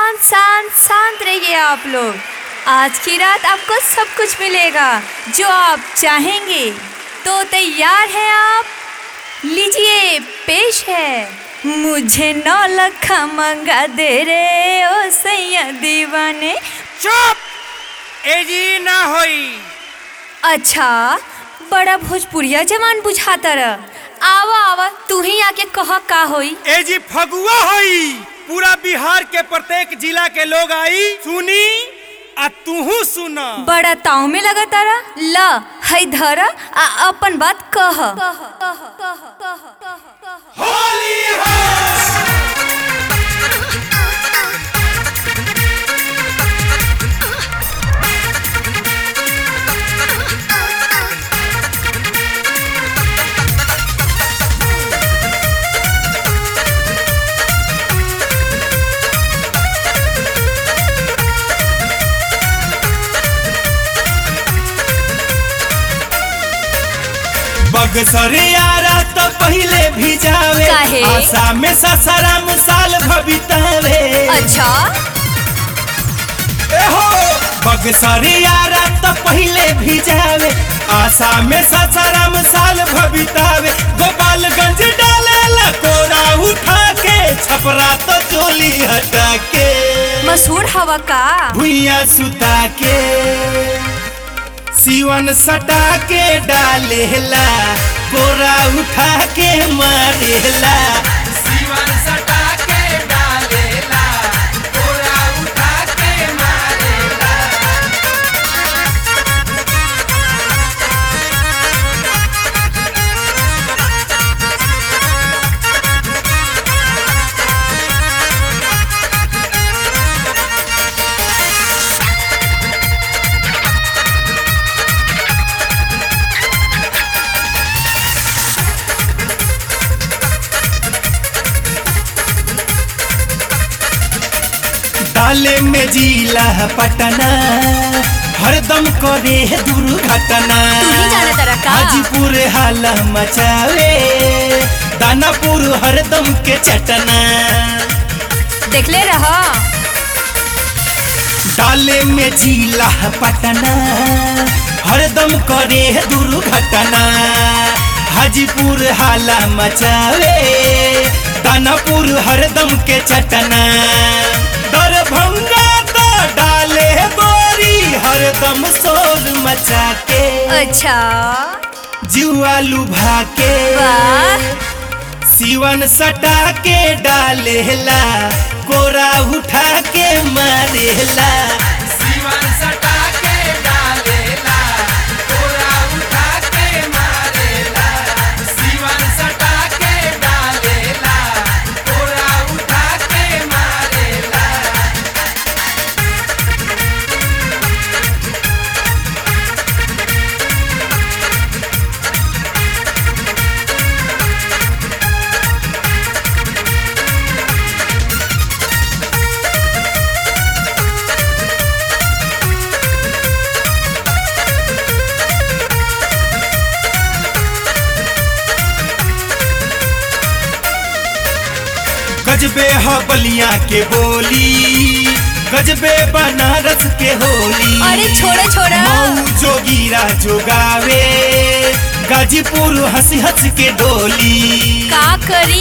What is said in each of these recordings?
शांत शांत शांत रहिए आप लोग आज की रात आपको सब कुछ मिलेगा जो आप चाहेंगे तो तैयार हैं आप लीजिए पेश है मुझे नौ लखा मंगा दे रे ओ सैया दीवाने चुप एजी ना होई अच्छा बड़ा भोजपुरिया जवान बुझाता रह आवा आवा तू ही आके कह का होई एजी फगुआ होई पूरा बिहार के प्रत्येक जिला के लोग आई सुनी आ तूहू सुना बड़ा ताव में लगा तारा ल है धर आ अपन बात कह होली है बगसरे यारा तो पहले भी जावे काहे? आशा में ससराम साल भबितावे अच्छा एहो बगसरे यारा तो पहले भी जावे आशा में ससराम साल भबितावे गोपालगंज डाले लकोरा उठा के छपरा तो चोली हटा के मशहूर हवा का भुइया सुता के सीवन सटा के डालेला कोरा उठा के मारेला सीवन सटा के डालेला कोरा उठा के मारेला डाले में जीला पटना हरदम करे दुर्घटना तू ही जाने तारा का? हाजीपुर हाला मचावे दानापुर हरदम के चटना देखले रह डाले में जीला पटना हरदम करे दुर्घटना हाजीपुर हाला मचावे दानापुर हरदम के चटना दरभंगा तो डाले गोरी हरदम शोर मचा के अच्छा जुआ लुभा के वाह सीवन सटा के डालेला कोरा उठा के मारेला सीवन सटा के डालेला कोरा उठा के मारेला सीवन सटा के डालेला कोरा उठा के मारेला गजबे ह बलिया के बोली गजबे बनारस के होली अरे छोड़ो छोड़ो मऊ जोगीरा जोगावे गाजीपुर हंसी हंस के डोली का करी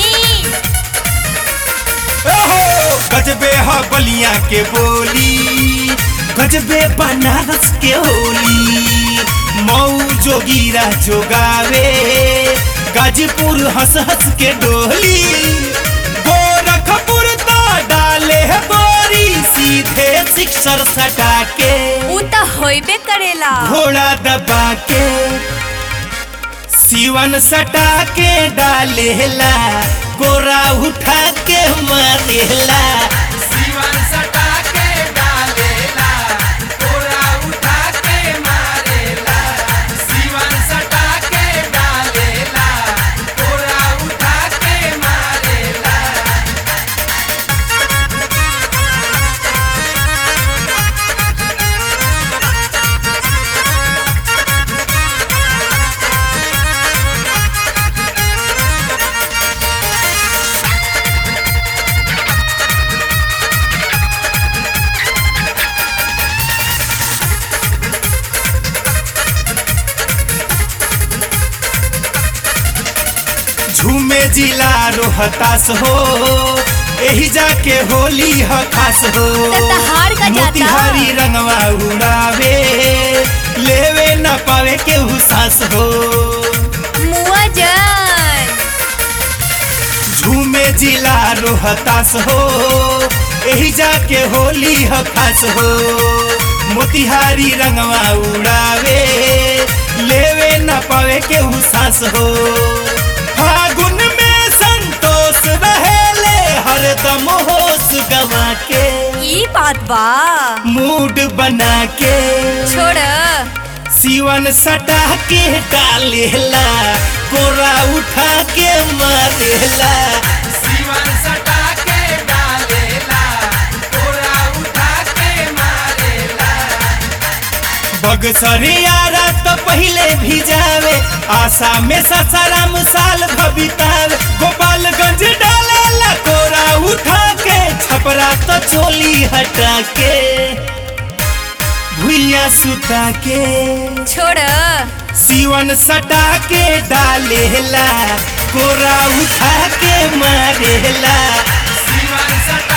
ओहो गजबे ह बलिया के बोली गजबे बनारस के होली मऊ जोगीरा जोगावे गाजीपुर हंस हंस के डोली गोरखपुर तो डाले है बोरी सीधे सिक्सर सटा के उ त होइबे करेला घोड़ा दबा के सीवन सटा के डालेला गोरा उठा के मारेला सीवन सटा के डालेला गोरा उठा के मारेला सीवन सटा के डालेला गोरा उठा के मारेला जिला रोहतास हो एही जाके होली ह खास हो त तहार का जाता? मोतिहारी रंगवा उड़ावे लेवे न पावे के सांस हो मुआ जान झूमे जिला रोहतास हो एही जाके होली ह खास हो मोतिहारी रंगवा उड़ावे लेवे न पावे के सांस हो फागुन में संतोष रहेले हरदम होश गवा के ई बात बा मूड बना के छोड़ सीवन सटा के डालेला कोरा उठा के मारेला सीवन सटा के डालेला कोरा उठा के मारेला बगसरियारा तो पहले भी जावे आशा में ससाराम साल भबितावे गोपालगंज डालेला कोरा उठा के छपरा तो चोली हटा के भुइया सुता के छोड़ सीवन सटा के डालेला कोरा उठा के मारेला सीवन सटा